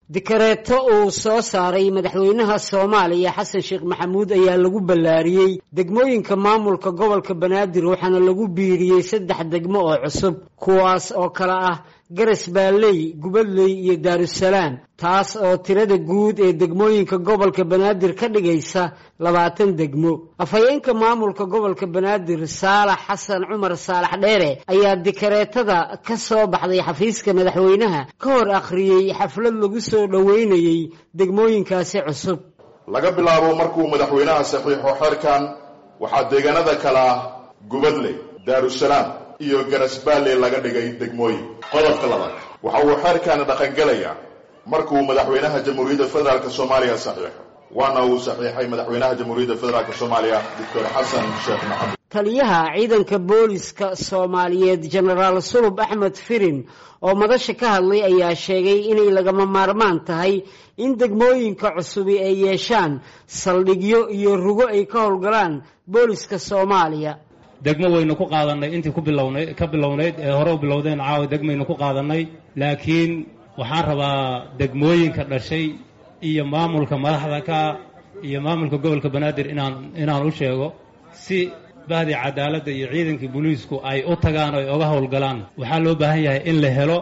dikareeto uu soo saaray madaxweynaha soomaaliya xasan sheekh maxamuud ayaa lagu ballaariyey degmooyinka maamulka gobolka banaadir waxaana lagu biiriyey saddex degmo oo cusub kuwaas oo kale ah garas baalley gubadley iyo daarusalaam taas oo tirada guud ee degmooyinka gobolka banaadir ka dhigaysa labaatan degmo afhayeenka maamulka gobolka banaadir saalax xasan cumar saalax dheere ayaa dikareetada ka soo baxday xafiiska madaxweynaha ka hor akhriyey xaflad lagu soo dhoweynayey degmooyinkaasi cusub laga bilaabo markuu madaxweynaha saxiixo xeerkan waxaa deegaanada kale ah gubadley daarusalaam iyo garasbaalley laga dhigay degmooyin qodobka labaad waxa uu xeerkaani dhaqangelayaa markuu madaxweynaha jamhuuriyadda federaalk soomaaliya saxiixo waana uu saxiixay madaxweynaha jamhuuriyadda federaalk soomaaliya doctor xasan sheekh maxamed taliyaha ciidanka booliska soomaaliyeed jenaraal sulub axmed firin oo madasha ka hadlay ayaa sheegay inay lagama maarmaan tahay in degmooyinka cusubi ay yeeshaan saldhigyo iyo rugo ay ka howlgalaan booliska soomaaliya degmo waynu ku qaadanay intii ku bilownayd ka bilownayd ee hore u bilowdeen caawa degmaynu ku qaadanay laakiin waxaan rabaa degmooyinka dhashay iyo maamulka madaxda ka iyo maamulka gobolka banaadir inaan inaan u sheego si bahdi cadaaladda iyo ciidankii booliisku ay u tagaan o ay oga howlgalaan waxaa loo baahan yahay in la helo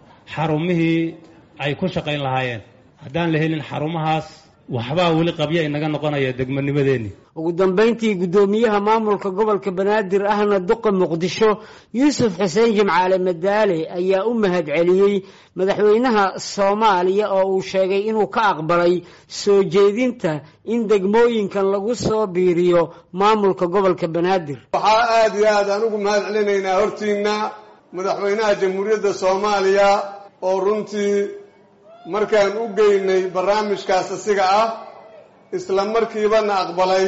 xarumihii ay ku shaqayn lahaayeen haddaan la helin xarumahaas waxbaa weli qabya inaga noqonaya degmanimadeenni ugu dambayntii guddoomiyaha maamulka gobolka banaadir ahna duqa muqdisho yuusuf xuseen jimcaale madaale ayaa u mahad celiyey madaxweynaha soomaaliya oo uu sheegay inuu ka aqbalay soo jeedinta in degmooyinkan lagu soo biiriyo maamulka gobolka banaadir waxaa aada iyo aad aan ugu mahad celinaynaa hortiina madaxweynaha jamhuuriyadda soomaaliya oo runtii markaan u geynay barnaamijkaas asiga ah isla markiibana aqbalay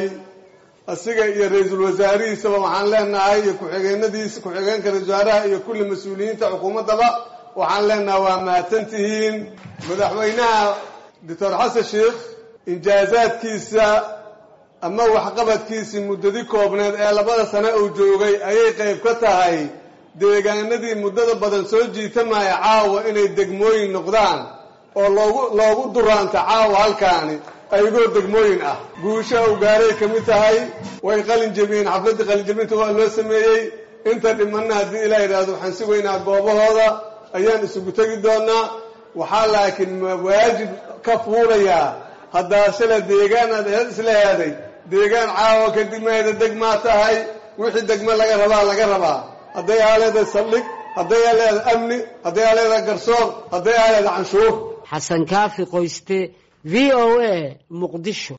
asiga iyo ra-iisul wasaarihiisaba waxaan leenahay iyo ku-xigeenadiisa ku-xigeenka ra-isul wasaaraha iyo kulli mas-uuliyiinta xukuumaddaba waxaan leenahay waa mahadsantihiin madaxweynaha doctor xasan sheekh injaazaadkiisa ama waxqabadkiisii muddadi koobneed ee labada sane uu joogay ayay qayb ka tahay deegaanadii muddada badan soo jiitamaya caawa inay degmooyin noqdaan oo loogu loogu duraanta caawa halkaani ayagoo degmooyin ah guusha u gaaray ka mid tahay way qalin jebiyeen xafladdii qalinjebinta waa loo sameeyey inta dhimanna haddii ilaa yidhaahdo waxaan sugaynaa goobahooda ayaan isugu tegi doonaa waxaa laakiin waajib ka fuulayaa haddaa shala deegaan aad isla heeday deegaan caawa kadib maheda degmaa tahay wixii degmo laga rabaa laga rabaa hadday aa leedahay saldhig hadday aa leedahay amni hadday aa leedahay garsoor hadday aa leedahay canshuur xasan kaafi qoyste v o a muqdisho